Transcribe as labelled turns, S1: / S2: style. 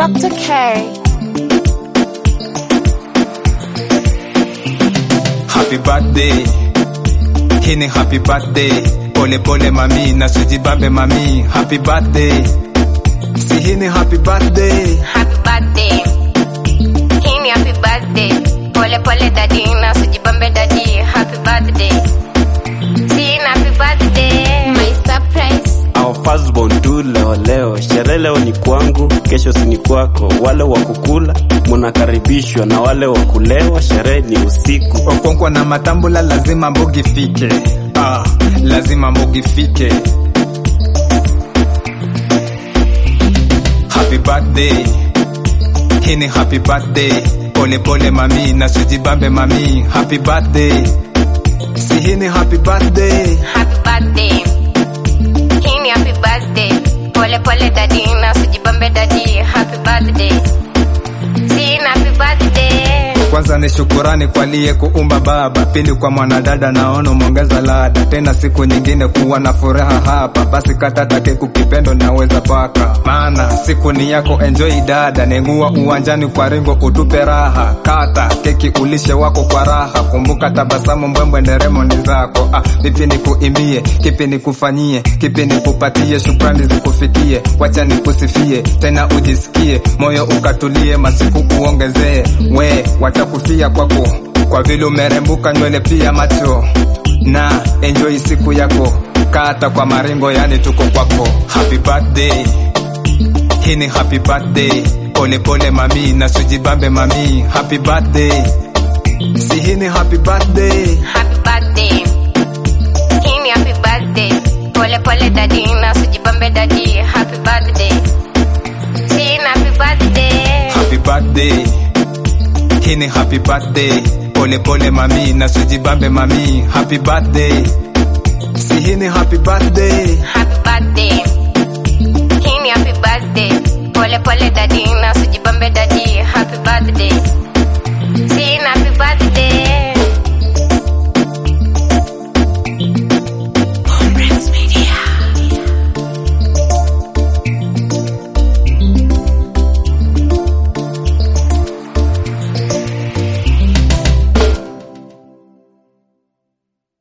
S1: Dr. K.
S2: Happy birthday, hii ni happy birthday. Pole pole mami, na sijibambe mami. Happy birthday, si hii ni happy birthday.
S3: Happy birthday. Hii ni happy birthday. Pole pole dadi na sijibambe dadi. Happy birthday. Si ni happy birthday. My surprise.
S4: Our firstborn tu leo leo, sherehe leo ni kwangu, kesho si ni kwako. Wale wa kukula munakaribishwa, na wale wa kulewa, sherehe ni usiku.
S2: Okonkwa na matambula, lazima mbogi fike. Ah, lazima mbogi fike. Happy birthday, hii ni happy birthday. Pole pole mami, na sijibambe mami. Happy birthday, si hii ni happy birthday.
S3: Happy birthday. Hii ni happy birthday. Pole pole dadi na sijibambe dadi. Happy birthday. Si ni happy birthday.
S2: Kwanza ni shukurani kwa liye kuumba baba, pili kwa mwanadada naona umeongeza lada, tena siku nyingine kuwa na furaha hapa, basi kata take kukipendo naweza paka, maana siku ni yako, enjoy dada, nengua uwanjani kwa ringo utupe raha, kata keki ulishe wako kwa raha, kumbuka tabasamu mbwembwe nderemo ni zako. Ah, vipi nikuimbie, kipi nikufanyie, kipi nikupatie, shukrani zikufikie, wacha nikusifie, tena ujisikie, moyo ukatulie, masiku uongezee, we watakufia kwako, kwa vile umerembuka nywele pia macho, na enjoy siku yako, kata kwa maringo, yani tuko kwako. Happy birthday, hii ni happy birthday, pole pole mami, na sujibambe mami, happy birthday, si hii ni happy birthday.
S3: Happy birthday. Hii ni happy birthday. Pole pole dadi na sijibambe dadi. Happy birthday. Si ni happy birthday.
S2: Happy birthday, hii ni happy birthday. Pole pole mami, na sujibambe mami. Happy birthday, si hii ni happy birthday.
S3: Happy birthday. Hii ni happy birthday. Pole pole dadi na sijibambe dadi.